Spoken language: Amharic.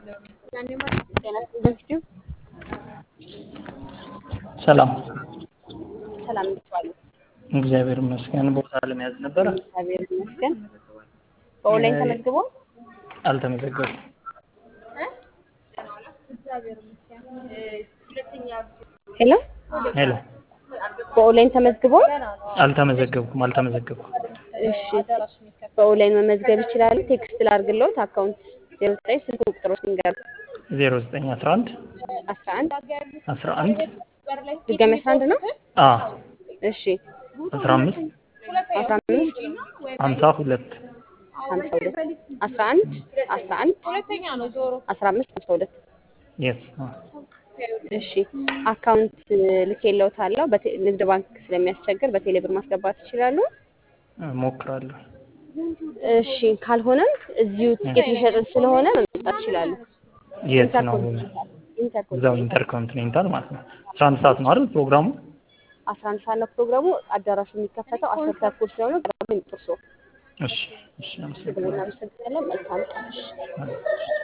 ጤና ይስጥልኝ። ሰላም ሰላም እንዴት ዋሉ? እግዚአብሔር ይመስገን። ቦታ ለመያዝ ነበረ። እግዚአብሔር ይመስገን። በኦንላይን ተመዝግቦ አልተመዘገቡም። ሄሎ ሄሎ በኦንላይን ተመዝግቦ አልተመዘገብኩም። አልተመዘገብኩም። እሺ በኦንላይን መመዝገብ ይችላሉ። ቴክስት ላድርግልዎት አካውንት ዜሮ ዘጠኝ ስልክ ቁጥሮች ንገሩ። ዜሮ ዘጠኝ አስራ አንድ አስራ አንድ አስራ አንድ ድጋሚ አስራ አንድ ነው። አ እሺ አስራ አምስት አስራ አምስት ሀምሳ ሁለት ሀምሳ ሁለት አስራ አንድ አስራ አንድ አስራ አምስት ሀምሳ ሁለት የስ እሺ አካውንት ልኬልዎታለሁ። በቴ- ንግድ ባንክ ስለሚያስቸግር በቴሌ ብር ማስገባት ይችላሉ። ሞክራለሁ። እሺ ካልሆነም እዚሁ ትኬት ሊሸጥን ስለሆነ መምጣት ይችላሉ። የት ነው? ኢንተርኮንቲኔንታል እዛው ኢንተርኮንቲኔንታል ማለት ነው። አስራ አንድ ሰዓት ነው አይደል ፕሮግራሙ? አስራ አንድ ሰዓት ነው ፕሮግራሙ። አዳራሹ የሚከፈተው አስር ተኩል ስለሆነ ቀረብ ጥርሶ እሺ እሺ፣ አመሰግናለሁ። እናመሰግናለን። መልካም ቀን። አዎ።